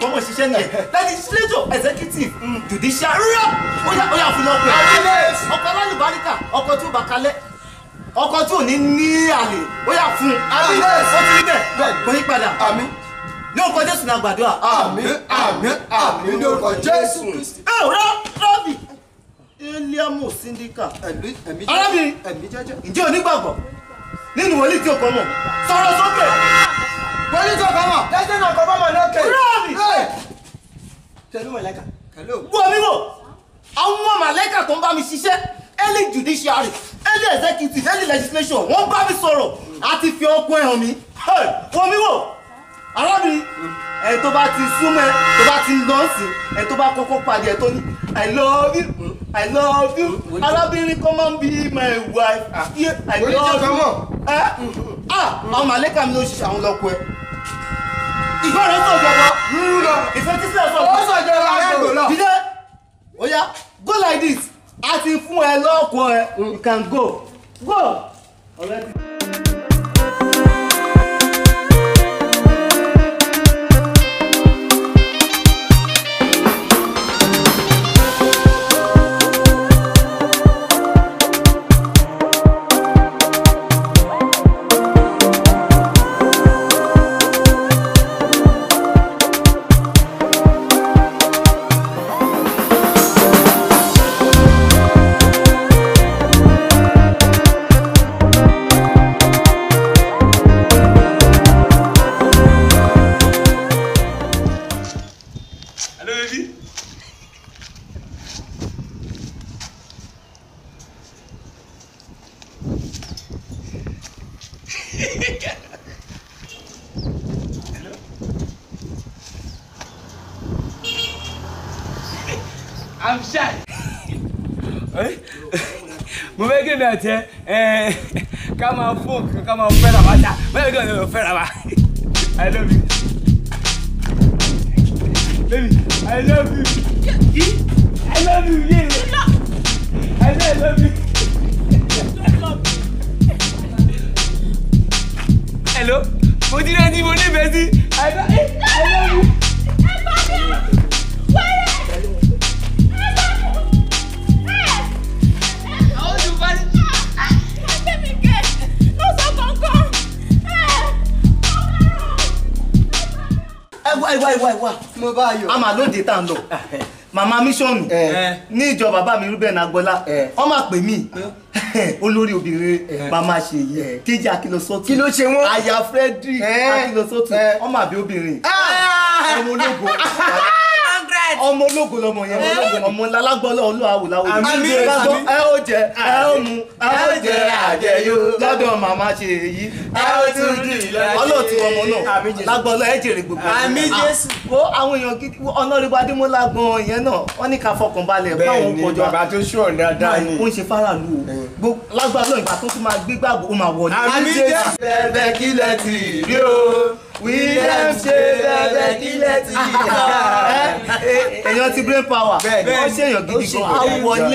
tó mọ̀ ṣiṣẹ́ nìyẹn legislature executive judiciary rírọ̀ ó yà ó yà fún lọ́pẹ́ ọkọ̀ alálùbáríkà ọkọ̀ tí ó bá kalẹ̀ ọkọ̀ tí ò ní ní àlè ó yà fún ó ti rí bẹ́ẹ̀ kò yí padà ní orúkọ jésù ní àgbàdo àmín àmín àmín ní orúkọ jésù kristi. ẹ ò rọ rọbì eliamu sindika arábìnrin ǹjẹ́ onígbàgbọ́ nínú wòlíì tí o kọ́ mọ̀ sọ̀rọ̀ sókè. wòlíì tí o kọ́ mọ̀ tẹ́sí náà kọ́ mọ̀ lókè. rọbì tẹ̀lé mọ̀lẹ́kà. wọ́n mi wò àwọn màlẹ́kà tó ń bá mi ṣiṣẹ́ early judiciary early executive early legislation wọ́n bá mi sọ̀rọ̀ àti fi ọkùn ẹ̀ hàn mí wọ́n mi wò arábìnrin ẹ̀ tó bá ti súnmọ́ ẹ tó bá ti lọ sí ẹ tó bá kọ́kọ́ pàdé ẹ tó ní i love you i love you arábìnrin come and be my wife yeah, i love you ẹ ah àwọn màlẹ́kà mi ló ṣiṣẹ́ àwọn lọ́kọ ẹ ìgbọ́ràn sọ̀jọ̀bọ̀ ìfẹ́ tí sílẹ̀ sọ̀jọ̀bọ̀ Ó sọ̀jọ̀bọ̀ ẹ̀gbọ́n lọ. dídé oya go like this a ti fún ẹ lọ́kọ ẹ you can go go already. Hello, baby. I'm shy. mo fẹ́ kí ni àti ẹ ẹ ká máa fún ká máa fẹ́ra wa ṣá bẹ́ẹ̀ kí ni o fẹ́ra wa I love you. Baby, I love you. I love you, yeah. I say I love you. Hello, mo ti rẹ́ tí mo nífẹ̀ẹ́ sí. I love I love you. ẹ wá ẹ wá ẹ wá ẹ wá mo bá yọ. a máa lóde tá à ń lọ màmá mísọ̀nù ní ìjọ bàbá mi rúbẹ̀ nàgbọ́lá wọ́n máa pè mí olórí obìnrin màmá ṣe yìí kéjì akílọ́sọ́tù Kí ló ṣe wọ́n? aya frederick Eh. akílọ́sọ́tù Eh. ọmọ àbí obìnrin ọmọ ológo ọmọ ológo lọmọ yẹn ọmọ lálágbọ́lọ́ olúwàwòláwò Àmín, àmín. ẹ ó jẹ ẹ ó mu ẹ ó jẹ àjẹyó lọ́dọ̀ màmá ṣe èyí ẹ ó tún dì lọ́jọ́ ọlọ́ọ̀tí ọmọ náà Àmín, Jésù. lágbọ́lọ́ ẹ jèrè gbogbo Àmín, Ah, Jésù. wo àwọn èèyàn gidi ọ̀nàrẹ́bù adémọ́lá gan ìyẹn náà wọ́n ní ká fọkàn balẹ̀ báwọn bẹ́ẹ̀ ni kọjọ bàbá tó ṣùọ̀ dáadáa ni. ó ń ṣe faraàlú o Gbó- lágbára ìgbà tó tún máa gbé gbàgbó ó máa wọlé. Àmín, Jésù. bẹ́ẹ̀ kílẹ̀ tì rí o william ṣe bẹ́ẹ̀ kílẹ̀ tì rí o. èèyàn ti brain power Bẹ́ẹ̀ ni. wọ́n ṣe èèyàn gidi Ó ṣe gan èèyàn á wọlé.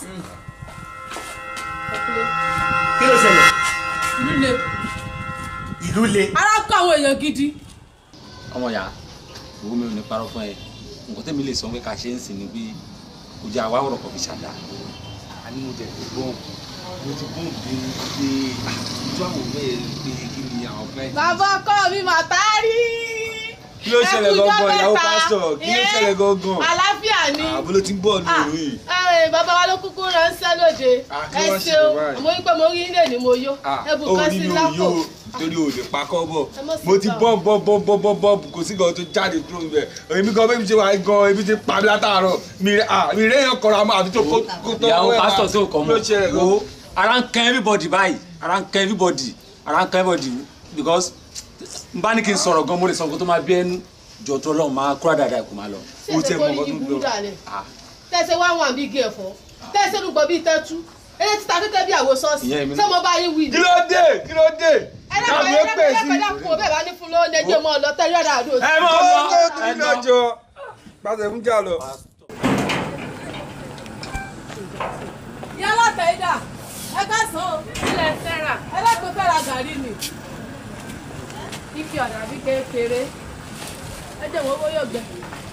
kí ló ṣẹlẹ̀ ìlú le ìlú le. ara kọ àwọn èèyàn gidi ọmọ ya owó mi ò ní parọ́ fún ẹ nǹkan tẹ́mi lè sọ pé ká ṣe ń sìn ní bí kò jẹ́ àwa ọ̀rọ̀ kan fi ṣàdá a ní mo jẹ pé bọ́ọ̀n mo ti bọ́ọ̀n bí pé ojú àwọn bẹ́ẹ̀ pé kí ni àwọn client. bàbá ọkọ mi mà tá a rí. Kí ló ṣẹlẹ̀ Ẹ kú gangan, ọjọ́ ìyàwó mẹ́ta. pásítọ̀? Kí ló Ẹ́, ṣẹlẹ̀ gangan? àlàáfíà ni. àbó ló ti ń bọ̀ Ah, lóru yìí. ẹ, bàbá wa ló kúkú ránṣẹ́ lóde Ah, kí ẹ wọ́n ṣe ṣeun báyìí? mo rí pé mo rí ilé ni mo yó ẹ bù ó kán rí sí mi ò lápò yó torí o lè pa kọ́ bọ̀ Ẹ mọ̀ sí mo ti gbà. bọ́ bọ́ bọ́ bọ́ bọ́ bọ́ kò sí gan tó jáde kúrò níbẹ̀ èmi gan bẹ́ẹ̀ mi ṣe wà gan ebi ti pa mi látàárọ̀ mi rẹ̀ ah mi rẹ̀ yàn kọ́ra mọ́ àbí tó kó kó tó ìyàwó wẹ̀ pásítọ̀ tó kọ́ ló ṣe rẹ̀ mọ́ wo ara ń kan everybody báyìí ara ń kan everybody ara ń kan everybody because n bá ní kí n sọ̀rọ̀ gan mo lè sọ nǹkan tó máa bí ẹnu jọ tó lọ́run máa kúrò dáadáa kò máa lọ. ṣé ṣe kó yí burú dàlẹ̀ tẹ̀sẹ̀ wá wọn bí igi ẹ̀fọ́ tẹ̀sẹ̀ lùgbọ́ bí tẹ́tú eré títa kékeré bí àwo sọ́ọ̀sì Ìyá mi ṣé mo bá yín wí ni. kí ló dé kí ló dé ẹ dákun ẹ dákun ẹ dákun ẹ dákun ò bẹ́ẹ̀ bá ní fún lóúnjẹ jẹ́ mọ́ ọ lọ tẹ́lẹ̀ ọ̀dà àdó. ẹ mọ̀ owó ọ́ tó ẹ tún lọ. lọ́jọ́ pàṣẹ fún jà lọ. ìyá aláta ẹ̀dá ẹ ká sàn ó ilẹ̀ fẹ́ra ẹlẹ́gbẹ́ fẹ́ra gàrí ni ife ọ̀dà bí kékeré ẹ jẹ́ wọ́n bóyá ọgbẹ́.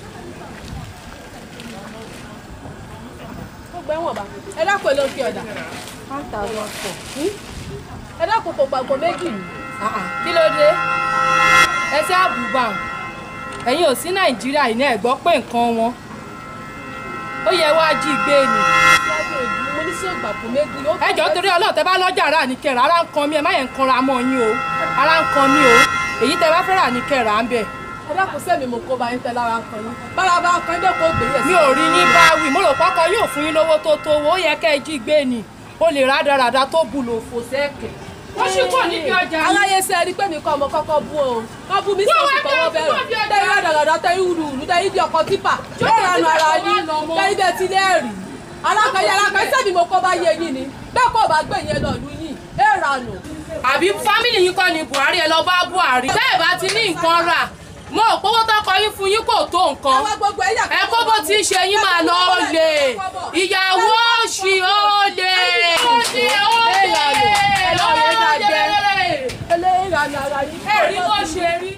ó gbẹ́ wọ̀n bá ẹ dákun ló fi ọ̀dà one thousand four ẹ dákun kò gbàgbọ́ méjì ni. kí ló dé ẹsẹ àbùbà ẹ̀yin ò sí nàìjíríà yìí náà ẹ gbọ́ pé nǹkan wọn ó yẹ wá jí gbé ni mo ní sí ògbàgbọ́ méjì. ó ẹ jọ̀ọ́ torí Ọlọ́run tẹ́ bá lọ́jà rà ní kẹrà ara ń kan mi ẹ má yẹn ń kanra mọ́ yín o ara ń kan mi o èyí tẹ́ bá fẹ́ rà ní kẹrà ń bẹ̀ ẹ dákun sẹ́mi mo kó ba yín tẹ lára kan yín bára bá kan dé kó gbé yẹ̀ sí. mi ò rí yín bá wí mo rò pọ́kọ yóò fún yín lówó tó tó owó ó yẹ kẹ́ ẹ jí gbé ni ó lè rádaràda tó bù lò fò sẹ́ẹ̀kẹ̀ ó sì kò níbi ọjà yìí. aláyé ṣe ẹ rí pé mi kọ́ ọmọ kọ́kọ́ bú o kọ́ bú mi sí oṣù tọwọ́ bẹ̀rẹ̀ tẹ́yìn rádàràdà tẹ́yìn wùdùwùdù tẹ́yìn bí ọkọ̀ tipa tẹ́yìn ranu ara yín tẹ́yìn bẹ́ẹ̀ ti lẹ́ẹ̀rì alákàyé alákàyé sẹ́mi mo kọ́ bá yé yín ni bẹ́ẹ̀ kọ́ bá gbé yẹn lọ́ọ̀lù yín ẹ̀ rànù. àbí fámìlì yín kọ́ ni buhari ẹ lọ bá buhari tẹ́ ẹ bá ti ní nǹkan rà mo ò pówó tọkọ yín fún yín kò tó nǹkan Àwọn gbogbo ẹ̀yà ẹ kó bó ti ń ṣe yín máa lọ olè ìyàwó òṣì olè olè olè eléyìí ranu ara yín. ẹ rí bó ṣe rí.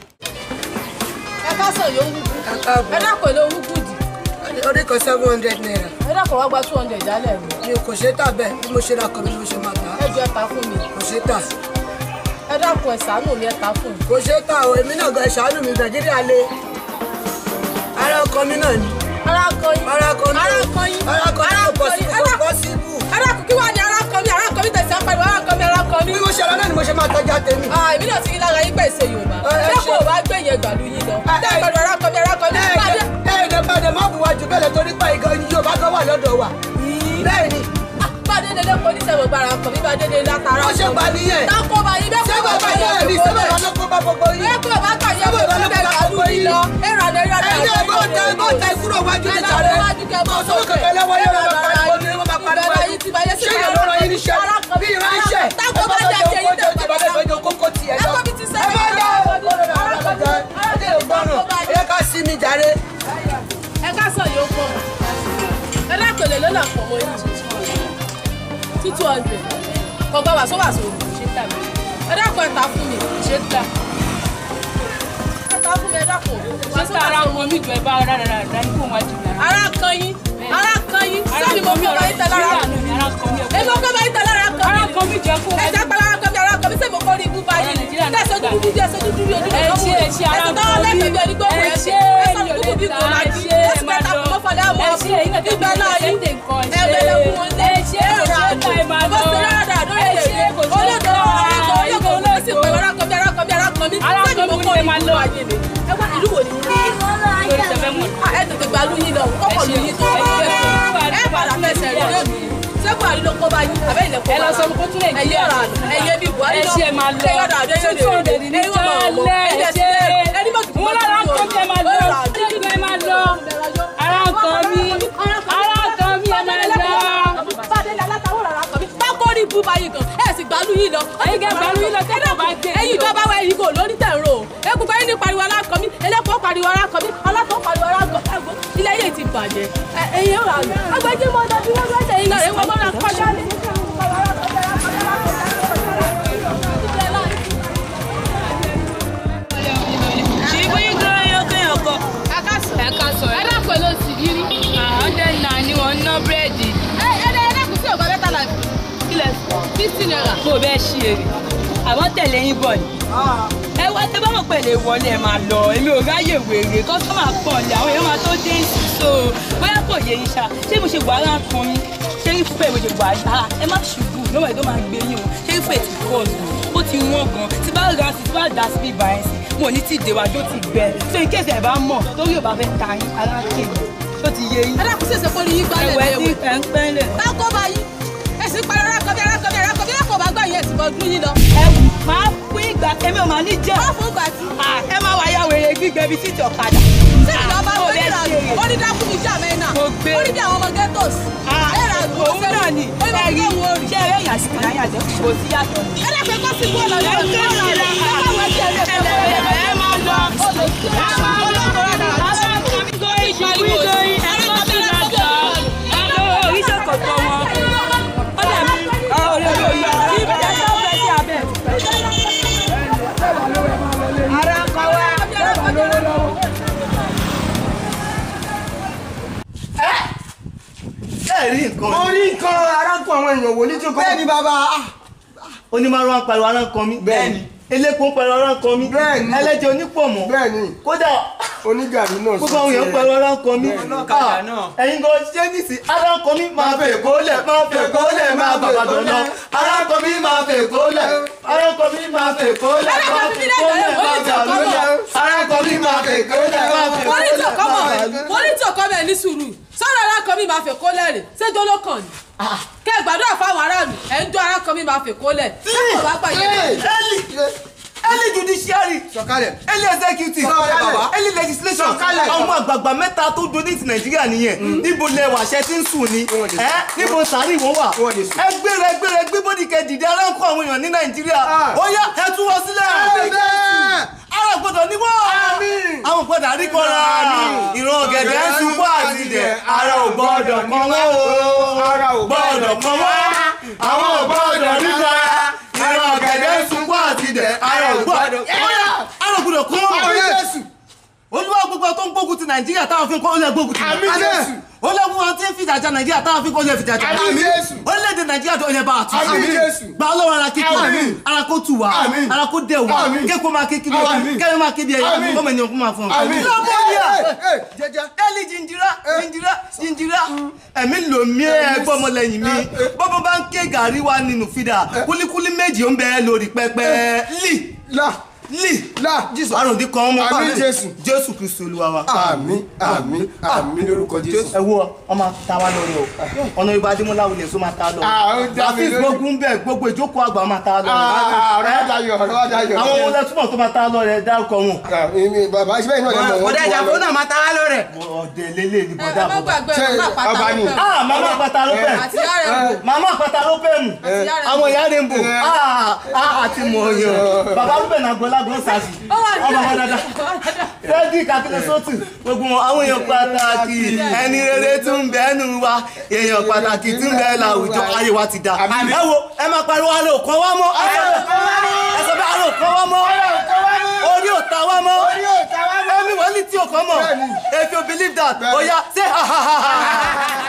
ẹ ká sọ yóò wúkú ẹ dákun èlò wúkú dì orí kan seven hundred naira ẹ dákun wá gba two hundred jálẹ̀ mi mi kò ṣe é tà bẹ́ẹ̀ bí mo ṣe ra kàn mí ni mo ṣe máa tà á ẹ jọ ẹ ta fún mi kò ṣe é tà ẹ dákun ẹ ṣàánú mi ẹ ta fún mi. kò ṣe é tà o èmi náà gan ṣàánú mi nàìjíríà le ara ọkọ mi náà ni ara kan yín ara ọkọ mi ara kan yín ara ọkọ mi kò kan yín. pọ̀ kò pọ̀ síbù ẹ dákun kí wàá ní ara kan mi ara kan mi tẹ̀sí apariwo ara kan mi ara kan mi. bí mo ṣe ra náà ni mo ṣe máa tọ́jà tèmi. Ah, èmi náà ti rí lára yín pé èsè Yorùbá. Ẹ, ẹ Dẹ́kun ṣe- ò bá gbé yẹn gbàlú yín lọ. Ẹ, ẹ- Dẹ́kun ara kan mi ara kan mi. Bàdé. ẹ̀ẹ́dẹ̀gbàdẹ̀ má bu wájú bẹ́ẹ̀ lọ torí pa ìgan Yorùbá gan wà lọ́dọ̀ wa bẹ́ẹ̀ ni Bàdé dédé kò ní sẹ́wọ̀n gbára kan mi bá dédé látara. ó ṣe gbà nìyẹn Dákun bá yín dẹ́kun ṣé bá bàbá yín yẹn rí ṣé bàbá ló kó bá gbogbo yín. Dẹ́kun bá gbà yẹn Ṣé wò bàbá ló ló bẹ̀ kó bá gbàlú gbogbo yín yín? lọ. Ẹ̀rọ adé ẹ̀rọ adé ẹ̀yin náà bó tẹ bó tẹ kúrò wájú ní jàre ọ̀sán kẹ̀kẹ́ lọ́wọ́ yẹn wọ́n máa pariwo ní wọ́n máa pariwo ṣé ìyẹn ló rọ yín níṣẹ́ bí ìránṣẹ́ Dákun bá jẹ́ kí ẹyin tẹ̀ ìjọba lẹ́gbẹ̀ẹ́ kókó tiẹ̀ lọ. Ẹ̀kọ́ mi ti ẹ sẹ́yìn. bá dá ẹ gbọ́ràn ẹ ká sí mi jàre. Ẹ ká sọ yóò pọ̀. Ẹ dákun lè lọ́nà pọ̀ mọ́ yín. Two two hundred. Kọ̀gbọ́n wàásù wàásù. Ẹ dákun ẹ ta fún mi. ṣé ta Ẹ ta fún mi ẹ dákun. ṣé Wàásù ta ara wàásù. wọn mi jọ ẹ bá rárá rárá ní kó wọn jù náà. ara kan yín ara kan yín sẹ́ni mo kọ́ bá yín tẹ lára ara kan mi ara kan mi èmi mo kọ́ bá yín tẹ lára kan ara mi kan mi jẹ kó wọn ẹ̀jẹ̀ pa lára kan mi ara kan mi sẹ́ni mo kọ́ rí ibú bá yín Nàìjíríà náà tẹ̀sán gbà. dúdú bí ẹsẹ̀ dúdú bí ojú ẹ ṣe ẹ ṣe ara ẹ̀sìn kan tọ́wọ́ lẹ́gbẹ̀ẹ́ bí ẹni gbóhùn ẹ ẹ̀ ṣe ẹ̀sán èmi ò dúdú bí lè kò ta máa ẹ jí ṣe ẹ ẹ̀sìn máa mẹ́ta lọ kò fọdá mọ́ ẹ ṣe ẹ̀yin náà tẹ̀lé ìgbà náà yín ṣẹ́ńtẹ̀ nǹkan ṣe ẹ̀ẹ́dẹ̀lẹ̀ fún wọn lé ẹ ṣe kò ṣe é ta ẹ máa lọ bó ṣe rárá lórí ẹ ṣe kò ṣe é olódò ta olódò olódò olódò sì pé ara kan mi ara kan mi ara kan mi Ara sẹ́ni kan mo mi kọ́ lè rí máa ibú lọ. bá yín ni ẹ wá ìlú wo ni lórí tẹfẹ mọ ẹ tètè gba lu yín lọ kọ́kọ́ lu yín tó ẹ gbé ẹ padà fẹsẹ̀ rí lónìí ṣé buhari ló kó bá yín àbẹ́ ilẹ̀ kó bá ẹ lọ sọ fún kó tún lè gbé ẹyẹ ọ̀rọ̀ àná ẹyẹ bíi buhari ẹ ló ṣe máa lọ ẹyẹ ọ̀rọ̀ àná ẹyẹ títí òde ní jálẹ̀ ẹ ṣe ẹni mọ̀ tó wọn lára ń kọ́ bí ẹ máa lọ títí ẹ máa lọ ara ń kọ́ mi ara ń kọ́ mi ẹ máa lọ. bákọ́rí bú báyìí gan ẹ sì gbálù yìí lọ. Ẹ̀yin gan gbálù yìí lọ, tẹ́lẹ̀ bá gbé ẹ̀yin ìjọba wa ẹ̀yin kò lórí tẹ̀ ń rò ó. egungun ẹ̀yin ní pariwo alákọ̀ mi ẹlẹ́kọ̀ọ́ pariwo alákọ̀ mi ọlọ́tọ̀ pariwo alákọ̀ ẹ̀gbọ́n ilé ayé ti bàjẹ́ Ẹ- ẹ̀yin ọ̀rọ̀ àná. agbẹjẹ́ mọ́ ọdọ bí wọ́n fẹ́ tẹ̀yìn náà ẹ̀wọ̀n mọ́ra kọjá ní. ẹ̀ka sọ̀rọ̀ ẹ dákun ló sì rí rí. àwọn dẹ̀ nà ni wọ́n ná búrẹ́dì ẹ ẹ ẹ dákun sí ọ̀gá mẹ́ta láti. kílẹ̀ fifty naira. kó bẹ́ẹ̀ ṣí èrè àwọn tẹ̀lé yín bọ̀ ni. ẹ wá tẹ bá mọ̀ pé lè wọlé ẹ máa lọ èmi ò ráyè wèrè kọ́sọ́mà pọ̀ lé àwọn èèyàn máa tó dé ìsìn so bóyá kò yé yín ṣá ṣé mo ṣe wà á kan mi ṣé rí fúfẹ́ mo ṣe wà á ẹ má ṣubú lọ́wọ́ ẹ̀ tó máa gbé yín o ṣé rí fúfẹ́ ti kọ́ ọ̀sùn ó ti wọ́n gan tí bá ra sí tí bá dà sí bíbá ẹ̀ sí mo ní tí ìdèwàjò ti gbẹ so in case ẹ bá mọ̀ torí ò bá fẹ́ ta yín ara kéde tó ti yé yín ẹ dákun sí èsè kó ní yín gbálẹ̀ ẹ̀wẹ̀ ní tí ewé. ẹ̀ ń pẹ́ńlẹ̀ báko bá yín èsì pariwo alákọ̀ mi alákọ̀ mi alákọ̀ mi lákọ̀ bá gbà yín ẹ̀sìn bọ́ dún yín lọ. ẹ máa fún ìgbà èmi ò máa ní jẹ́ wọ́n fún gbà tí. ẹ máa wáyà wèrè gbígbẹ bíi títì ọ̀kadà. tí ìjọba Ó gbé lè ìrànú ṣe. ó ní dákú mi jà mẹ́nà Mo gbé. ó ní bí àwọn ọmọ ghettos. ìrànú ó òun náà ni ó ní ẹ̀rí bí wọ́n rí. ṣé ẹ̀rẹ́ ìyá sí ìyá yàjẹ́ kò sí yàtọ̀ ni. ẹ dákun kọ́ sí kúrò lọ́dọ̀ rẹ̀ kúrò lọ́dọ̀ rẹ̀ ẹ bá wọ́n jẹ́ ilé ìfẹ́ ẹ máa lọ. ẹ máa lọ. aláǹkàmí tó ìṣòwò ìdòyìn ẹ lọ sí ìlàjọ. ẹ lọ oríṣi kọ̀tọ̀ wọn. ó dẹ̀ mí ọ̀rẹ́ mi ò yọ kí ibi tẹ́ sọ fẹ́ sí abẹ́. ara ń kọ wá. rí nǹkan mo rí nǹkan arákùn àwọn èèyàn wò ní tí o kọ́. bẹ́ẹ̀ni bàbá onímọ̀ràn ń pariwo ara ń kan mí Bẹ́ẹ̀ni. eléko ń pariwo ara ń kan mí Bẹ́ẹ̀ni. ẹlẹ́jẹ̀ onípọ̀mọ́ bẹ́ẹ̀ni kódà onígàrí náà gbogbo àwọn èèyàn ń pariwo ara ń kan mí ọlọ́kadà Ah, náà. ẹ̀yin gan ṣé nìsí ara ń kan mí máa fẹ̀ kólẹ̀ máa fẹ̀ kólẹ̀ máa bàbàdàn lọ ara ń kan mí máa fẹ̀ kólẹ̀ ara ń kan mí máa fẹ̀ kólẹ̀ Ara ń máa kan mí fẹ̀ lẹ́jọ́ kólẹ̀ máa rẹ̀, wọ́n ní bàbàdàn lọ ara ń kan mí máa fẹ̀ kólẹ̀ máa fẹ̀ wọ́n ní tí kólẹ̀ ọkọ máa mọ̀ bàbàdàn lọ. wọ́n ní tí ọkọ mọ̀ ní sùúrù sọ́dọ̀ arákan mi máa fẹ́ kó lẹ́rìn ṣé jọ́lọ́ kàn ní. kẹ́ ẹ gbàdúrà fáwọn aráàlú ẹ̀ ń dún arákan mi máa fẹ́ kó lẹ̀ ṣé kò bá gbà yẹn. early early judiciary sọ̀kalẹ̀ early executive Sọ̀kalẹ̀. bàbá. early legislation Sọ̀kalẹ̀. àwọn àgbààgbà mẹ́ta tó donate nàìjíríà nìyẹn níbo lẹ wà ṣe ti ń sùn ni Wọ́n lè sùn. ẹ níbo sàárì wọn wà Wọ́n lè sùn. ẹ gbéra ẹ gbéra ẹ gbé bọ́dì kẹ dìde aráńkọ àwọn èèyàn ní nàìjíríà Ah. ó yá ẹ tú wọn sílẹ̀ ara gbọ́dọ̀ ní wọ́n Àmín. àwọn gbọ́dọ̀ àríkọ́ra ìran ọ̀gẹ̀dẹ̀ ń sunkún àti dẹ̀ ara ò gbọ́dọ̀ kan wọ́n o Ara ò gbọ́dọ̀ kan wọ́n àwọn ò gbọ́dọ̀ nígbà ìran ọ̀gẹ̀dẹ̀ ń sunkún àti dẹ̀ ara ò gbọ́dọ̀ ara ò gbọ́dọ̀ kan Àmín wọ́n Jésù. olúwa gbogbo tó ń gbógun ti nàìjíríà táwọn fi ń kọ́ ó lè gbógun ti Àmín Jésù. ó lè gbogbo àwọn tí ń fìjà jà nàìjíríà táwọn fi ń kọ́ ó lè fìjà jà Àmín Jésù. orílẹ̀-èdè nàìjíríà tó lè bá a tún Àmín Jésù. gba ọlọ́run ara kíkọ́ Àmín. ara kó tù wá Àmín. ara kó dẹ̀ wá Àmín. kéko máa ké kíbi Àmín. kẹ́rin máa ké bí ẹyẹ Àmín. kọ́mọ ènìyàn kó máa fún un. Àmín. lọ́mọ yà jẹjẹ. ẹni jìnjìrá jìnjìrá jìnjìrá ẹ̀mí lòmí ẹ̀ gbọ́mọlẹ́yìn mi bọ́bọ́ bá ń ké gàrí wa nínú fìdá kúlíkúlí méjì ó ń bẹ lórí pẹpẹ lì la lì la jesus. àròdì kan ọmọ Àmín Jésù. jésù kristu olúwa wa. àmín àmín àmín lórúkọ jésù. ẹ wo ọmọ ta wa lórí o ọ̀nà ibà adémọlá wulẹ̀ sọ máa ta lọ Ah, ó dá mi àfi lójú. gbogbo ń bẹ gbogbo ìjókòó àgbà máa ta lọ ọ̀rọ̀ adayọ̀ ọ̀rọ̀ adayọ̀. àwọn ọmọ lẹ́túmọ̀ tó máa ta lọ rẹ̀ dárúkọ wọn. bàbá ìṣẹ́ iná lẹ́mọ̀ wọ́n. ọ̀dà ìjàpọ̀ náà máa ta wá lórẹ̀. ọ̀dẹ̀ lélẹ̀ ní ẹ bọ́dà má bọ́dà. gbàgbé Ṣé ẹ má pàtà ọba ni? lópẹ̀ ah màmá àpàtà ló pẹ̀ àti ìyá rẹ̀ wò màmá àpàtà ló pẹ̀ mù àti ìyá rẹ̀ àwọn wò. ìyá rẹ̀ ń bò ah ah àti mọ̀ yàn bàbá rúbẹ̀ náà gbọ́lá gbọ́ sàṣì ó wà ní ọmọ wọn dáadáa frederick akérésọ́tù gbogbo wọn àwọn èèyàn pàtàkì ẹni rere tún ń bẹ́ẹ̀nù wa èèyàn pàtàkì tún ń bẹ́ẹ̀ láwùjọ ayé wa ti da ẹ wo ẹ máa pariwo alẹ́ òkan wá mọ́ ẹ sọ pé alẹ́ òkan wá mọ́ orí òta wá mọ́ ẹ̀mí wọ́n ní tí òkan mọ́ if you believe that oya say ha ha ha ha.